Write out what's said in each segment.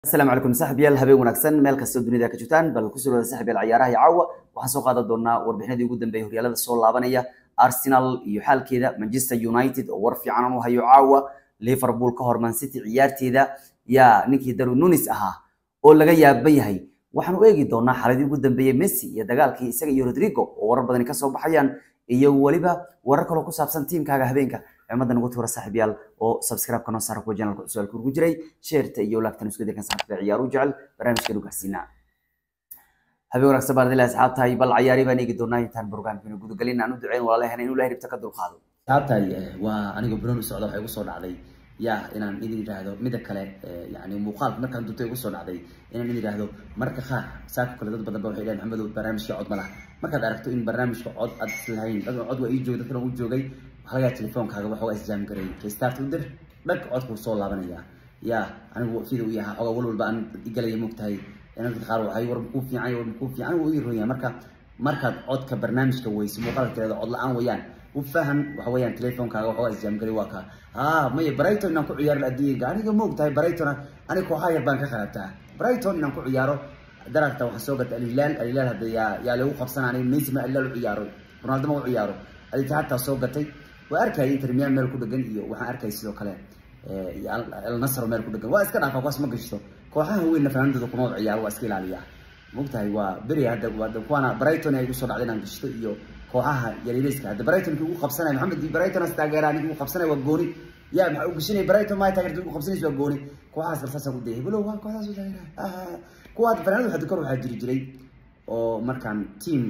asalaamu calaykum saaxiibyaal habeen wanaagsan meel kastoo dunida ka joogtaan bal kusoo wada saaxiibyaal ciyaaraha iyo caawa waxaan soo qaadan doonaa warbixinadii ugu dambeeyay horyaalada soo laabanaya arsenal iyo xaalkeeda manchester united oo war fiican u hayo caawa liverpool ka hor man city ciyaarteeda yaa ninkii daru nunis ahaa oo laga yaaban yahay waxaan u eegi doonaa xaaladii ugu dambeeyey messi iyo dagaalkii isaga iyo rodrigo oo warar badani kasoo baxayaan iyo weliba warar kaloo ku saabsan tiimkaaga habeenka cimadan ugu tuura saaxiibyaal oo subscribe-ka noo saara kuwa janalka cusaalka ugu jiray sheerta iyo laagtan isku dirkan saaxiibka ciyaaru jecel barnaamijka gaarsiinaa habeen wanaagsan baan adilahi asxaabtahay bal cayaari baan eegi doonaa intaan barnaamijkeena gudagelin aan u duceyn walaalahana inuu ilahay ribta ka dulqaado taabtay waa aniga broni socda waxay igu soo dhacday ya inaan idin idhaahdo mida kale yani muuqaalka markaan dunta igu soo dhacday inaan idin idhaahdo marka qaar saaka kale dad badan ba waxay dhahen maxamedow barnaamijka cod ma laha markaad aragto in barnaamijka cod aad islahayn dadka cod waa ii joogay dadkana uu joogay waxaa laga telefoonkaaga waxa waa isjaam garay kaystaart u dir dhag codkuu soo laabanaya ya anigu sida uu yahaa xogaa walwalba aan igalaya moogtahay dadka qaar waxay war makuu fiican war makuu fiican anigu ii ronya marka markaad codka barnaamijka weyso muuqaalka tirada cod la-aan wayaan ufahan waxa weeyaan telefoonkaaga waxa waa isjaamgari waa kaa ah maya brighton inaan ku ciyaaro adduunyaga aniga ma ogtahay brighton aniga kooxaha yar baan ka qarabtaa brighton inaan ku ciyaaro daragta waxaan soo gatay alilaal alilaal hadda yaa yaa lagu qabsana aniga messi ma alilaal u ciyaaro ronaldo ma u ciyaaro alitihadtaa soo gatay waa arkayay inter milan meel ku dhegan iyo waxaan arkayay sidoo kale el nasr meel ku dhegan waa iska dhaafa kuwaas ma gashto kooxaha weynna fanaanadooda kuma ciyaaro waa iska ilaaliyaa mogtahay waa beri hadda kuwaana brighton ay usoo dhacday inaan gashto iyo kooxaha yaryariska hadda brighton kii ugu qabsanaya maxamed brighton as taageeraa ninki ugu qabsanaya waa gooni ya maxaa u gashanaya brighton maa taageerta ugu qabsanaysa waa gooni kooxahaas kalsaasa ku dayay balow waa kooxdaas u taageeraa kuwa fanaanadu hadda kor waxaa jiri jiray oo markaan team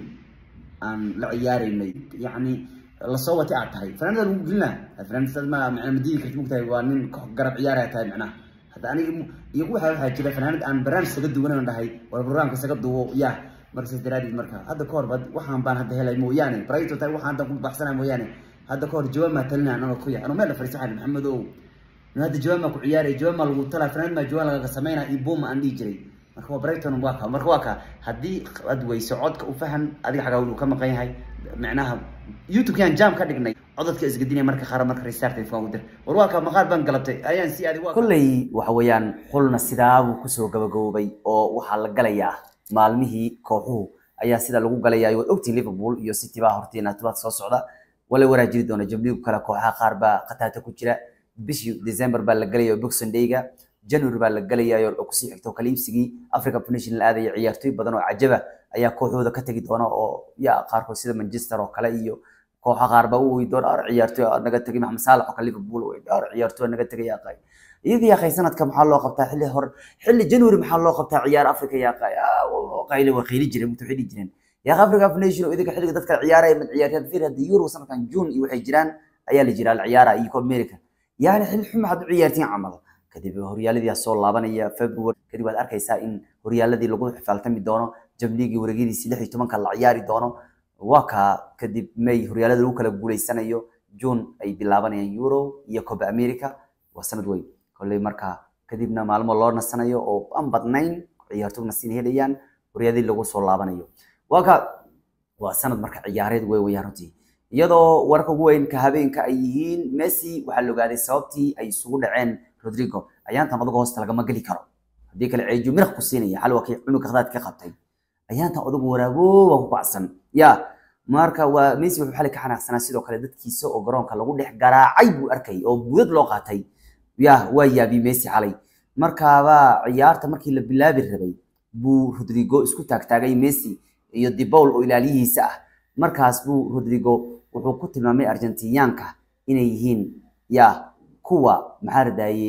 aan la ciyaaraynay yacni lasoo watay aad tahay fanaanada lagu gelinaa fanaanada ma macnaa madiidi karti mogtahay waa nin garab ciyaaraya tahay macnaha hadda aniga iyo waxa waxaa jira fanaanad aan barnaamij isaga duwanan dhahay war programka isaga duwo ya marka saas daraaddeed marka hadda ka hor ba waxaan baan hadda helay mooyaane brighton tahay waxaan hadda ku baxsanay mooyaane hadda ka hor jawaab maa talinaa anagoo ku yahay anoo meel la fariisaxay maxamed ow hadda jawaab maa ku ciyaaraya jawaab maa lagu talaa fanaanad maa jawaab lagaga sameynaa iyo boom aan dhihi jiray marka waa brighton waa ka marka waa ka haddii aad weyso codka u fahan adiga xagaa uu ka maqan yahay macnaha youtube-kiyaan jam ka dhignay codadka isgadinaya marka qaar marka restart telefoon u dir war waa ka maqaar baan galabtay ayaan si adig kolley waxa weeyaan xulna sidaabuu kusoo gabagaboobay oo waxaa la galayaa maalmihii kooxuhu ayaa sida lagu galayaa waad ogtii liverpool iyo city baa hortiina tobaad soo socda wala waraajiri doona jabliigu kale kooxaha qaar baa khataata ku jira bishii december baa la galaya boxing day-ga january baa la galayaa oo kusii xigto kaliibsigii africa nation la aadaya ciyaartooy badan oo cajaba ayaa kooxooda ka tegi doona oo ya qaarkood sida manchester oo kale iyo kooxa qaar baa u oy doona ar ciyaartooy naga tegay maxamed saalax oo kale liverpool ar ciyaartooy naga tegay yaa iyadii yaa qay sanadka maxaa loo qabtaa xilli hor xilli january maxaa loo qabtaa ciyaar africa yaa qay qayli waa qayli jireen mutu xilli jireen yaa africa nation oo idinka xilliga dadka ciyaaraya mid ciyaaryahan fiir hadda euro sanadkan june iyo waxay jiraan ayaa la jiraa la ciyaara iyo copa america yani xilli xuma had u ciyaartiin camal kadib horyaaladii soo laabanaya february kadib waad arkaysaa in horyaaladii lagu xifaaltami doono jamliigii wareegyadiisi lix iyo tobanka la ciyaari doono waa kaa kadib may horyaalada lagu kala guuleysanayo june ay bilaabanayaan euro iyo copa america waa sanad weyn kolley markaa kadibna maalmo loo nasanayo oo aan badnayn ciyaartoy nasin helayaan horyaaladii lagu soo laabanayo waa ka waa sanad marka ciyaareed wey weyaan runtii iyadoo warka ugu weyn ka habeenka ay yihiin messi waxaa la ogaaday sababtii ay isugu dhaceen rodrigo ayaantan odaga hoosta lagama geli karo haddii kale ceejo miraq ku siinaya xal waa kii cunugka khadaad ka qabtay ayaantan odagu waraabooba ku kacsan ya marka waa messi wuxuu xali ka xanaaqsanaa sidoo kale dadkiisa oo garoonka lagu dhex garaacay buu arkay oo buudad loo qaatay ya waa yaabi messi xalay markaaba ciyaarta markii la bilaabi rabay buu rodrigo isku taagtaagay messi iyo dibowl oo ilaaliyihiisa ah markaas buu rodrigo wuxuu ku tilmaamay argentiniyaanka inay yihiin ya kuwa maxaa radaye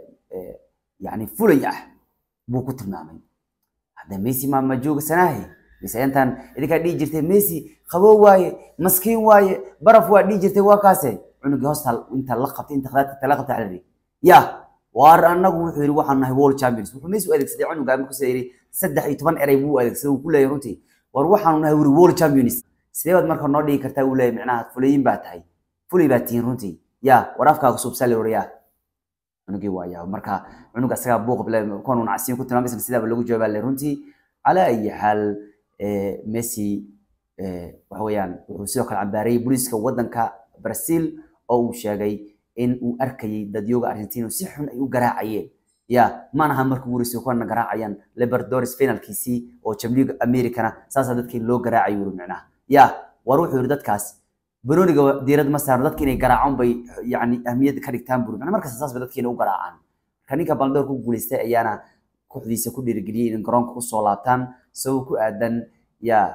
yani fulay ah buu ku tilmaamay hadda messi ma ma joogasanaahe mise intaan idinkaa dhihi jirtay messi qabow waaye maskiin waaye baraf waa dhihi jirtay waa kaase cunugii hoosta inta la qabtay inta khadaadka tala qabtay xalari ya waar anagu wuxuu yidhi waxaan nahay world champions wuxuu messi u adeegsaday cunuga markuusa yidhi saddex iyo toban erey buu adeegsaday uu ku leeyahay runtii war waxaanu nahay wuri world champions sidee baad marka noo dhigi kartaa uu leeyahay micnaha fulayin baa tahay fulay baa tihiin runtii ya war afkaaga suubsali waryaa cunugii waaya marka cunug asagaa buuq bile kuwan una casiin ku tilmaamaysan sidaaba lagu jawaabaa le runtii calaa ayi xaal messi waxa weeyaan wuxuu sidoo kale cambaarayay booliiska waddanka brazil oo uu sheegay in uu arkayay dadyooga argentina si xun ay u garaacayeen ya mana aha markii ugu horeysay kuwana garaacayaan libertadores finalkiisii oo jamliga americana saasaa dadkii loo garaacay wuri micnaha ya war wuxuu yidhi dadkaas banooniga diirad ma saarno dadka inay garaacaan bay yani ahmiyadda ka dhigtaan buri macnaha markasta saas bay dadkiina u garaacaan marka ninka baldoor ku guuleystay ayaana kooxdiisa ku dhiirigeliyey in garoonka usoo laabtaan sabab ku aadan ya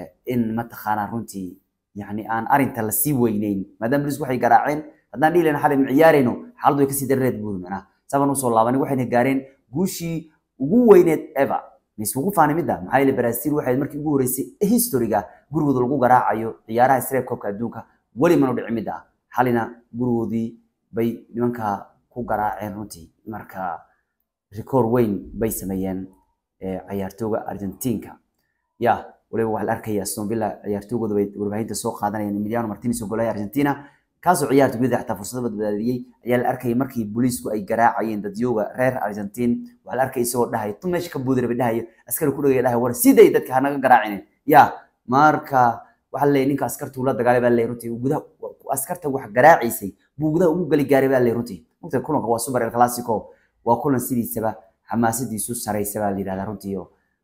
in mataqaanaa runtii yani aan arinta lasii weyneyn maadaama lis waxay garaaceen haddaan dhihi lahayn xalay ma ciyaarayno xaaladdu way kasii dareereed buuri macnaha saban usoo laabanay waxayna gaareen guushii ugu weyneed ever mise ugu faani midda maxaa yeele brazil waxay markii ugu horeysay historiga gurigooda lagu garaacayo ciyaaraha isreeb koobka adduunka weli manu dhici midda ah xalina gurigoodii bay nimanka ku garaaceen runtii marka rikoor weyn bay sameeyeen ciyaartooga argentinka ya waliba waxaa la arkaya aston villa ciyaartoogooda bay warbaahinta soo qaadanayaan emiliano martinez oo golaya argentina kaasoo ciyaarta gudaha xataa fursado badbaadiyey ayaa la arkayay markii booliisku ay garaacayeen dadyooga reer argentin waxaa la arkaya isagoo dhahay tu meesha ka buudira bay dhahayo askari ku dhagaya dhahay war siday dadka hanaga garaacinin ya marka waxaa leeyahay ninka askartuu la dagaalay baa leeyahay runtii gudaha askarta wax garaaciisay buu gudaha ugu gali gaaray baa leeyahay runtii mugta kulanka waa super el clasico waa kulan sidiisaba xamaasadiisu saraysa baa la yidhahdaa runtii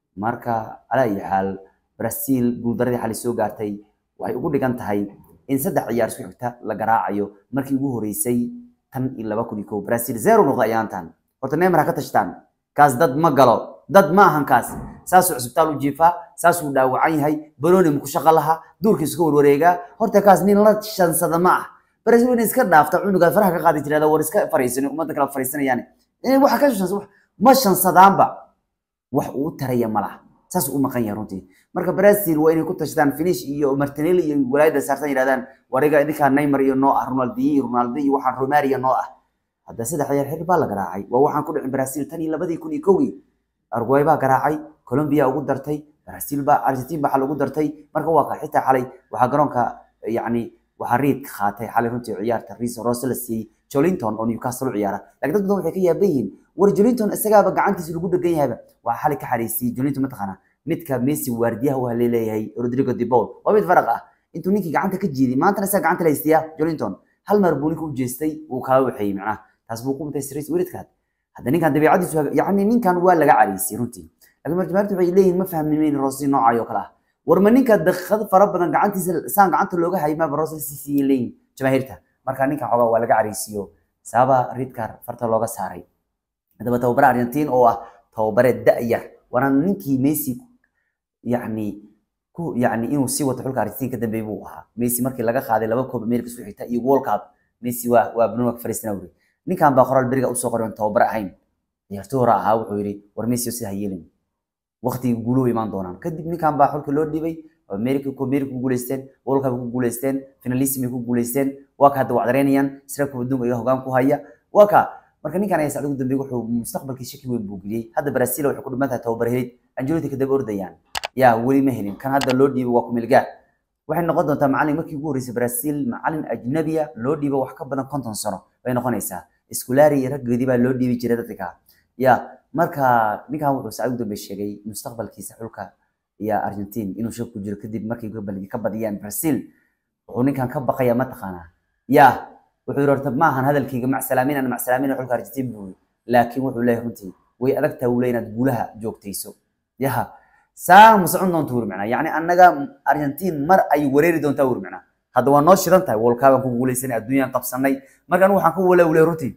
marka calaa iyo xaal brazil guuldaradii xalay soo gaartay waxay ugu dhigan tahay in saddex ciyaar isku xigta la garaacayo markii ugu horeysay tan iyo laba kun iyo kow brazil zero noqda ayaantan horta neymar ha ka tashtaan kaas dad ma galo dad ma ahan kaas saasuu cusbitaal u jiifaa saasuu dhaawacan yahay banooni muku shaqo laha duurkiisu ka warwareegaa horta kaas nin la shansada ma ah brazil inay iska dhaafta cunugaad faraha ka qaadi tirada war iska fariisani ummadda kale fariisanayaan waxa ka shansa ma shansadaanba wax uu taraya ma laha saas u maqan yahay runtii marka brazil waa inay ku tashadaan finish iyo martinelli iyo walaayada saartan yidhahdaan wariga idinkaa neymar iyo noo ah ronaldinho iyo ronaldo iyo waxaan romaria noo ah hadda saddex ciyaar xir baa la garaacay waa waxaan ku dhicin brazil tan iyo labadii kun iyo kowgii argway baa garaacay colombia ugu dartay brazil baa argentin baa xal ugu dartay marka waa ka xitaa xalay waxaa garoonka yacni waxaa riid qaatay xalay runtii ciyaarta riis rose la siiyey jolinton oo newcastle u ciyaara laakiin dad badan waxay ka yaaban yihiin war jolinton isagaaba gacantiisa lagu dhegan yahayba waxaa xalay ka xariisiyey jolinton mataqaanaa midka messi waardiyaha u haleeleeyahay rodrigo de paul waa mid faraq ah intuu ninkii gacanta ka jiiday maantana isaga gacanta la haystiyaa jolinton hal mar buu ninka u jeestay wuu kala waxeeyey macnaha taas buu ku mutay siriis weridkaad hadda ninkan dabiicadiisu yacni ninkan waa laga cariisay runtii laakiin marjamaartu waxay leeyihin ma fahmimeyn roosi noocayo kale ah war ma ninka daqiiqad fara badan gacantiisa saan gacanta looga hayay maaba roosi si siiyey leeyihin jamaahiirta marka ninkan xoogaa waa laga cariisiyo sababa ridkar farta looga saaray haddaba tababare argentin oo ah tababare da-yar waana ninkii messi yani ku yani inuu sii wato xulka argentin ka dambeey buu ahaa messi markii laga qaaday laba koob america isku xigta iyo world cup messi waa waa bruno fariisana wuri ninkan baa qoraal beriga usoo qoray tababare ahayn ciyaartoy hore ahaa wuxuu yidhi war messi sida hayeelin waqtigii guuluhu imaan doonaan kadib ninkan baa xulka loo dhibay america ku america ku guuleysteen world cup ku guuleysteen finalism ay ku guuleysteen waa ka hadda wacdareynayaan sreebka adduunka iga hogaan ku haya waa ka marka ninkan ayaa sacdigu dambeey wuxuu mustaqbalkii shaki weyn buu geliyey hadda brazil waxay ku dhiman tahay tababar helid angeloti kadaba ordayaan yaa weli ma helin kan hadda loo dhiibay waa kumilgaar waxay noqon doontaa macalin markii ugu horreysay brazil macalin ajnabiya loo dhiibo wax ka badan konton sano bay noqonaysaa iskulari iyo raggoodii baa loo dhiibi jiray dadka ya marka ninkan wuxuu sacdigu dambeey sheegay mustaqbalkiisa xulka iyo argentin inuu shak ku jiro kadib markay ka badiyaan brazil wuxuu ninkan ka baqaya mataqaanaa ya wuxuu yidhi horta maahan hadalkayga macsalaamin ana macsalaamin xulka argentin buu laakiin wuxuu leeyahay runtii way adag tahay uu leeyahay inaad guulaha joogtayso yaha saa ma socon doonta wuri macnaa yacni annaga argentin mar ay wareeri doontaa wuri macnaa hadda waa noo shidan tahay wolkaabaan ku guulaysanay adduunyaan qabsanay marka anigu waxaan ku wala wule runtii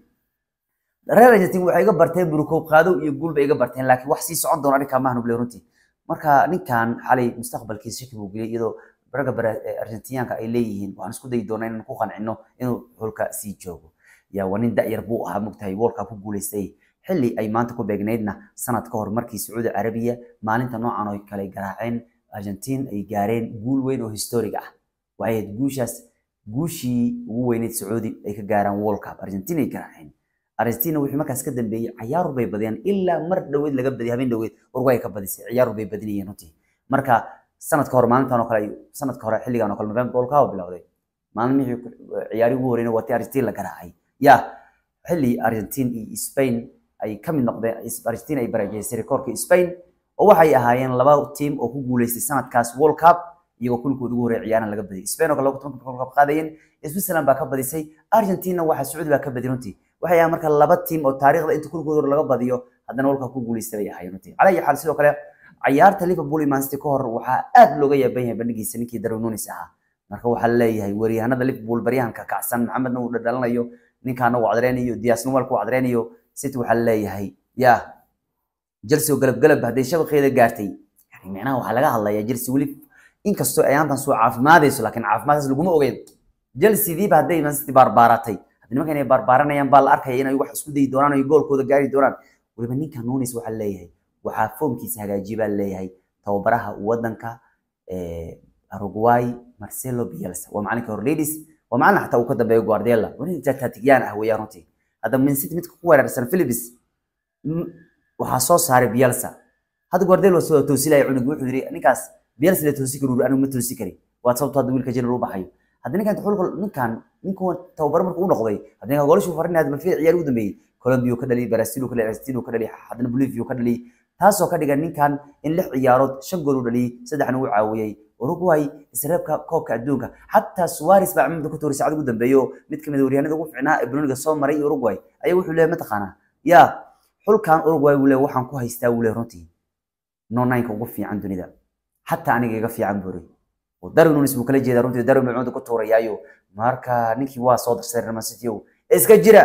reer argentin waxay iga barteen burukoob qaadow iyo guul bay iga barteen laakiin wax sii socon doona arrinkaa maahan wule runtii marka ninkan xalay mustaqbalkiisa shaki buu geliyay iyadoo ragga argentiniyaanka ay leeyihiin waxaan isku dayi doonaa inaan ku qancino inuu xulka sii joogo yaa waa nin da'yar buu ahaa mogtahay worldka ku guulaystay xilli ay maanta ku beegnaydna sanad ka hor markii sacuudi carabiya maalinta noocan oo kale garaaceen argentin ay gaareen guul weyn oo historig ah waxay ahayd guushaas guushii ugu weyneyd sacuudi ay ka gaaraan world cup argentin ay garaaceen argentina wixii markaas ka dambeeyey ciyaaru bay badiyaan ilaa mar dhoweed laga badiyay habeen dhoweed urugay ka badisay ciyaaru bay badinayeen runtii marka sanadka hore maalintan oo kale sanadka hore xilligan oo kale november world cup bilowday maalmihii ciyaari ugu horeyna waa tii argentin la garaacay ya xilli argentin iyo spain ay ka mid noqdeen argentin ay barajeysay rekoorka spain oo waxay ahaayeen laba tiim oo ku guuleystay sanadkaas world cup iyagoo kulkooda ugu horreey ciyaaran laga badiyay spain oo kale laba tobanka world cup qaadayeen switzerland baa ka badisay argentina waxa sacuudi baa ka badiyay runtii waxay ahayn marka laba tiim oo taariikhda inta kulkooda laga badiyo haddana walka ku guuleystay bay ahaayeen runtii calaa iyo xaal sidoo kale ciyaarta liverpool iyo man city ka hor waxaa aad looga yaaban yahay bandhigiisa ninkii darwin nunes ahaa marka waxaa leeyahay waryahanada liverpool baryahanka kacsan maxamedna uu dhadhalanayo ninkaana uu cadreynayo dias numalka uu cadreynayo city waxaa leeyahay ya chelsea oo galab galab hadday shabaqeeda gaartay yani micnaha waxaa laga hadlayaa chelsea weli inkastoo ayaantan soo caafimaadayso laakiin caafimaadkaas laguma ogeyn chelsea diiba hadday man city baarbaaratay haddii nimankan ay baarbaaranayaan baa la arkaya inay wax isku dayi doonaan oo goolkooda gaari doonaan weliba ninka nunes waxaa leeyahay waxaa foomkiisa hagaajiye baa leeyahay tababaraha wadanka Uruguay Marcelo Bielsa waa macalinka Orledis waa macalin xataa uu ka dambeeyo Guardiola wani tactician ah weeyaan runtii hadda Man City midka ku weerarsan Philips waxaa soo saaray Bielsa hadda Guardiola soo toosilay cunug wuxuu yiri ninkaas Bielsa la toosi karo anigu ma toosi kari waa sababtoo hadda wiilka jirin uu baxayo hadda ninkan xulka ninkan ninkan tababar markuu u noqday hadda ninka goolashu farinay ma fiic ciyaar ugu dambeeyay Colombia ka dhaliyay Brazil ka dhaliyay Argentina ka dhaliyay hadana Bolivia ka dhaliyay taasoo ka dhigan ninkan in lix ciyaarood shan gool u dhaliyay saddexna uu caawiyay Uruguay isreebka koobka adduunka xataa Suarez baa cimilada ku tuuray saacad ugu dambeeyo mid kamid ah waryahanada ugu fiicnaa ee Bruniga soo maray Uruguay ayaa wuxuu leeyahay mataqaanaa yaa xulkan Uruguay wuu leeyahay waxaan ku haystaa wuu leeyahay runtii no nine ugu fiican dunida xataa aniga iga fiican buuray oo Darwin Nunes buu kala jeedaa runtii Darwin buu cunta ku tuurayaayo marka ninkii waa soo darsaday Real City iska jira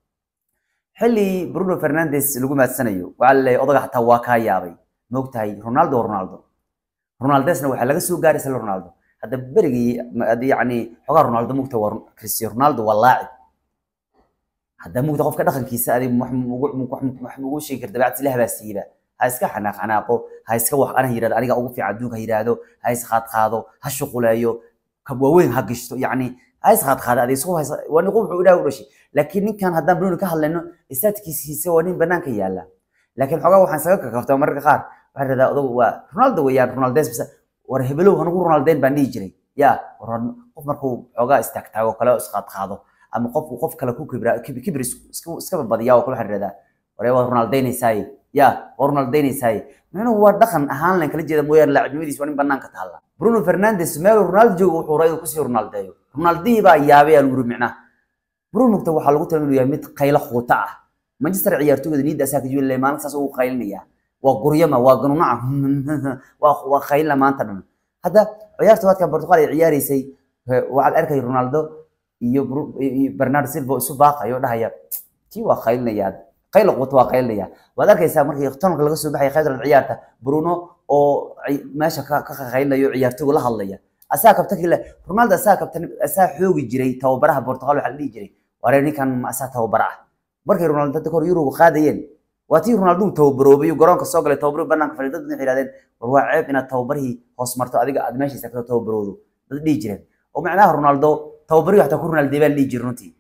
xilli Bruno Fernandes lagu maadsanayo waxa la odaga xataa waa ka yaabay moogtahay Ronaldo Ronaldo Ronaldesna waxa laga soo gaaray sal Ronaldo hadda berigii hadii yani xogaa Ronaldo mugta waa Cristiano Ronaldo waa laacib hadda mugta qofka dhaqankiisa adi wax ugu sheegi karta bacdi ilaah baa siiba ha iska xanaaq xanaaqo ha iska wax ana yiraahdo aniga ugu fiican adduunka yiraahdo ha is qaad qaado ha shuquleeyo ka waaweyn ha gishto yani ha is qaad qaado adi isku haysa waa niqo wuxuu ilaahay u dhashay laakiin ninkan haddaan Bruno ka hadlayno istaadkiisa waa nin banaanka yaala laakiin xogaa waxaan saga kakaftaa mararka qaar waxaan radaa odagu waa Ronaldo weeyaan Ronaldes bisa war hebelow hanugu Ronalden baan dhihi jiray ya qof markuu xogaa istaagtaago kale isqaad qaado ama qofku qof kale ku kibra kibir iska badiyaa oo kale waxaan radaa war waa Ronaldeynaysaay ya waa Ronaldeynaysaay micnuhu waa dhaqan ahaan leen kala jeeda mooyaan laacibnimadiis waa nin banaanka taalla Bruno Fernandes meel Ronaldo joogo wuxuu raayay ku sii Ronaldeeyo Ronaldii baa yaabay aan guri micnaha Bruno ta waxaa lagu tilmaamayaa yahay mid qaylo quuta ah Manchester ciyaartooyda niida asaga jooga leeyahay maalin saas uu qaylinaya waa guryama waa ganuunaca waa waa qaylna maanta dhan hadda ciyaarta waadka Portugal ay ciyaaraysay waxaad arkay Ronaldo iyo Bernardo Silva isu baaqayo dhahaya tii waa qaylinaya qaylo quuta waa qaylinaya waad arkaysaa markii tonka laga soo baxay qaybta ciyaarta Bruno oo meesha ka ka qaylinayo ciyaartooyga la hadlaya asaa kabtankii le Ronaldo asaa kabtan asaa xoogi jiray tababaraha Portugal waxa la dhihi jiray waree ninkan asaa tababara ah markay Ronaldo dadka hor Euro qaadayeen waa tii Ronaldo tababaroobay garoonka soo galay tababaro banaanka fadhiyo dad waxay yiraahdeen war waa ceeb inaad tababarihii hoos marto adiga aad meesha istaagto tababaroodo dad dhihi jireen oo macnaha Ronaldo tababariyo xataa ku Ronaldo baa dhihi jiray runtii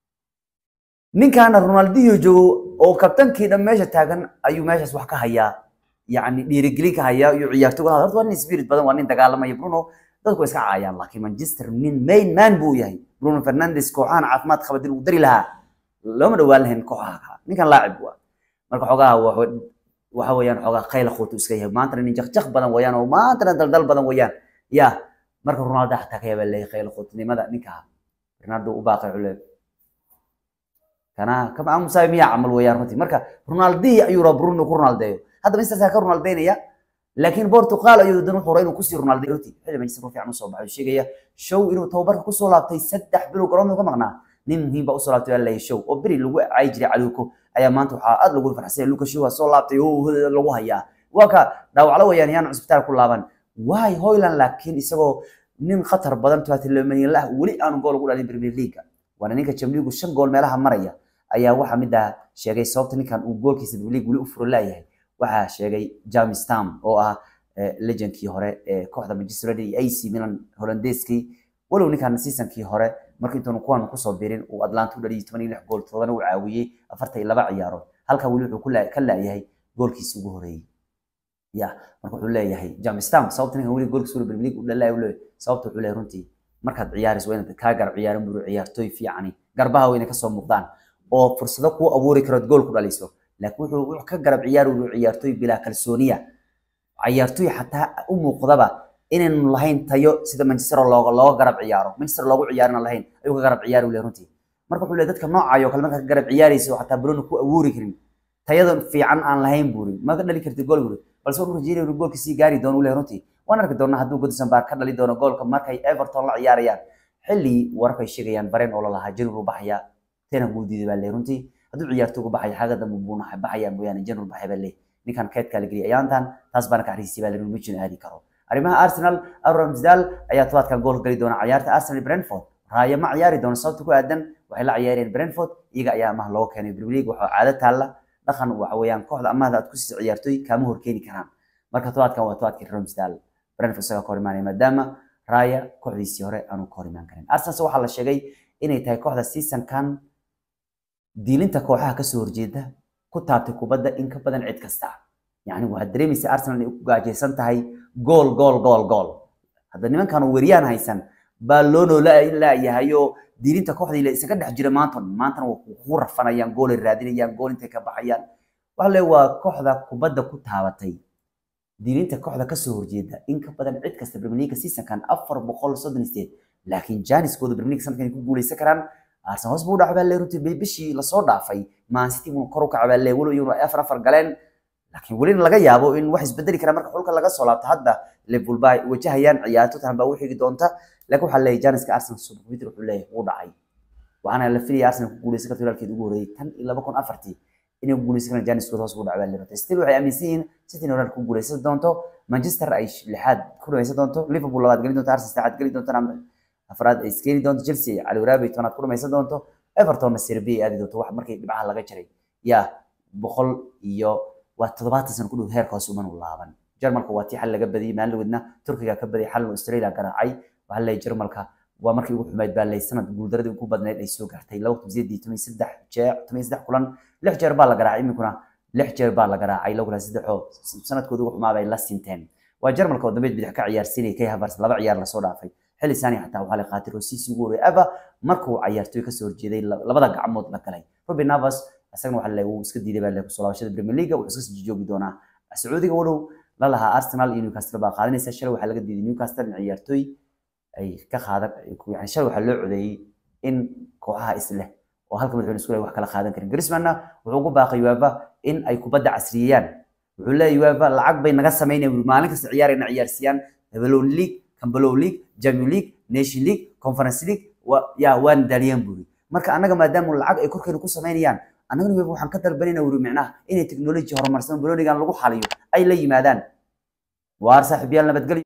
ninkaana Ronaldinho joogo oo kabtankii dhan meesha taagan ayuu meeshaas wax ka hayaa yacni dhiirigelin ka hayaa iyo ciyaartooyga horta waa nin spirit badan waa nin dagaalamaya Bruno dadku iska caayaan laakiin Manchester nin main man buu yahay Bruno Fernandes kooxahan caafimaad qaba dil uu dari lahaa looma dhawaan lahayn kooxaha ninkan laacib waa marka xogaa waxa weeyaan xogaa qayl quutu iska yahay maantana nin jaqjaq badan weeyaan oo maantana daldal badan weeyaan ya marka Ronaldo xataa ka yaabaa leeyahay qayl quutinimada ninka Ronaldo u baaqay cule kana kama aan musaay miya camal weeyaan runtii marka Ronaldo ayuu rab Bruno ku Ronaldo hadda Manchester ka Ronaldeynaya laakiin Portugal ayuu dan wuxuu inuu ku sii Ronaldo runtii xilli Manchester ku fiican soo baxay sheegaya show inuu tababarka ku soo laabtay saddex bilood garoonka ka maqnaa nin muhiim ba u soo laabtay alla show oo beri lagu caay jiray caluko ayaa maanta waxaa aad lagu farxsay Lucas Shaw soo laabtay oo lagu hayaa waa ka dhaawaclo weeyaan yaan cusbitaal ku laaban waay Hoyland laakiin isagoo nin khatar badan tuwaati leeyahay lah wali aan gool ugu dhalin Premier League waana ninka Champions League shan gool meelaha maraya ayaa waxa mid ah sheegay sababta ninkan uu goolkiisa Premier League wali u furo laayahay waxa sheegay James Tam oo ah legendkii hore ee kooxda Manchester United iyo AC Milan Hollandeeskii walow ninkan seasonkii hore markii intuu kuwan ku soo biirin uu Atlanta u dhaliyay 86 gool todobana uu caawiyay 42 ciyaarood halka wali wuxuu ku ka laayahay goolkiisa ugu horeeyay ya marka wuxuu leeyahay James Tam sababta ninkan wali goolkiisa Premier League u dhalay uu leeyahay sababta wuxuu leeyahay runtii markaad ciyaarayso waa inaad ka garab ciyaarin buu ciyaartooy fiicani garbaha wayna ka soo muuqdaan oo fursado ku abuuri karo gool ku dhaliso laakiin wuxuu ka garab ciyaari uu ciyaartooy bilaa kalsooniya ciyaartooy xataa u muuqdaba inaynu lahayn tayo sida Manchester looga looga garab ciyaaro Manchester loogu ciyaarna lahayn ayuu ka garab ciyaari leeyahay runtii marka wuxuu leeyahay dadka noocayo kale markaa garab ciyaaraysa oo xataa Bruno ku awoori karin tayada fiican aan lahayn buuri ma ka dhali kartid gool buuri balse wuxuu rajeynaya inuu goolka sii gaari doono uu leeyahay runtii waan arki doonaa hadduu Goodison Park ka dhali doono goolka markay Everton la ciyaarayaan xilli wararka ay sheegayaan bareen oo la lahaa January baxaya tena buu diiday baa leeyahay runtii hadduu ciyaartooygu baxaya xagga dambe buu baxaya mooyaane January baxaya baa leeyahay ninkan keedka la geliyay ayaantan taas baana ka xariisay baa leeyahay mijin aadi karo arrimaha Arsenal Aaron Ramsdale ayaa tobaadkan gool gali doona ciyaarta Arsenal Brentford raaya ma ciyaari doono sababta ku aadan waxay la ciyaareen Brentford iyaga ayaa amaah loo keenay Premier League waxa caado taalla dhaqan waxa weeyaan kooxda amaahda aad ku sii ciyaartoy kaama horkeeni karaan marka tobaadkan waa tobaadkii Ramsdale Brentford isaga ka hor imaanaya maadaama raaya kooxdiisii hore aanu ka hor imaan karin Arsenal waxaa la sheegay inay tahay kooxda seasonkan diilinta kooxaha ka soo horjeeda ku taabtay kubadda in ka badan cid kasta yacni waxaad dareemaysaa Arsenal inay ku gaajaysan tahay gool gool gool gool hadda nimankan weeriyaan haysan baa loo noolaayahay oo diilinta kooxdii la isaga dhex jira maanta maantana waa ku rafanayaan gool ay raadinayaan gool intay ka baxayaan waxa le waa kooxda kubadda ku taabatay diilinta kooxda ka soo horjeeda in ka badan cid kasta Premier League seasonkan afar boqol soddon sideed laakiin jaaniskooda Premier League sanadkan ku guuleysan karaan Arsenal hoos buu u dhacbaa lee runtii bishii lasoo dhaafay Man City buu kor u kacbaa lee walow iyaguna afar afar galeen laakiin weli laga yaabo in wax isbedeli kara marka xulka laga soo laabto hadda Liverpool baa wajahayaan ciyaarto tan baa u xigi doonta laakiin waxaa leeyahay jaaniska Arsenal Super Peter wuxuu leeyahay wuu dhacay waxaana la filayay Arsenal ku guuleysan karto walaalkeed ugu horeeyay tan iyo laba kun afartii inay ku guuleysan karaan jaaniskooda hoos buu dhacbaa lee runtii still waxay aaminsan yihiin City inay ku guuleysan doonto Manchester ay lixaad ku dhaweysan doonto Liverpool labaad gelin doonto Arsenal saddexaad gelin doonto afraad ay iskeeni doonto Chelsea cali waraabay tobanaad ku dhamaysan doonto Everton Serbia aadi doonto wax markay dhibcaha laga jaray yaa boqol iyo waa toddobaatan sano ku dhow heerka hoos uman laaban Jarmalka waa tii xal laga badiyay maalin wadna Turkiga ka badiyay xal Australia garaacay waxa la Jarmalka waa markii ugu xumayd baa lay sanad guuldaradii ugu badneyd ay soo gaartay laba kun sideed iyo toban saddex jeer toban saddex kulan lix jeer baa la garaacay iminkuna lix jeer baa la garaacay laba kulan saddex oo sanadkooda ugu xumaa bay la sinteen waa Jarmalka oo dambeed bidix ka ciyaarsiinay kay Havertz laba ciyaar la soo dhaafay xilli saani xataa waxaa la qaatay Rossi ugu horeeyay aba markuu ciyaartoy ka soo horjeeday labada gacmood la galay Robin Navas asagana waxaa la uu iska diiday baa la ku soo laabashada Premier League wuxuu iska sii joogi doonaa Sacuudiga walow la lahaa Arsenal iyo Newcastle baa qaadanaysa shalay waxaa laga diiday Newcastle in ciyaartoy ay ka qaadan yani shalay waxaa loo codeeyay in kooxaha isleh oo halka madaxweyne isku wax kala qaadan karin Griezmann wuxuu ugu baaqay UEFA in ay kubadda casriyeeyaan wuxuu leeyahay UEFA lacag bay naga sameynayaan maalin kasta ciyaarayna ciyaarsiyaan Champions League Campbell League Champions League Nation League Conference League yaa waan daaliyaan buuri marka annaga maadaama lacag ay korkeena ku sameynayaan annagana weba waxaan ka dalbanayna wuri micnaha inay technology horumarsan bolonigan lagu xaliyo ay la yimaadaan waar saaxiibayaal nabadgelyo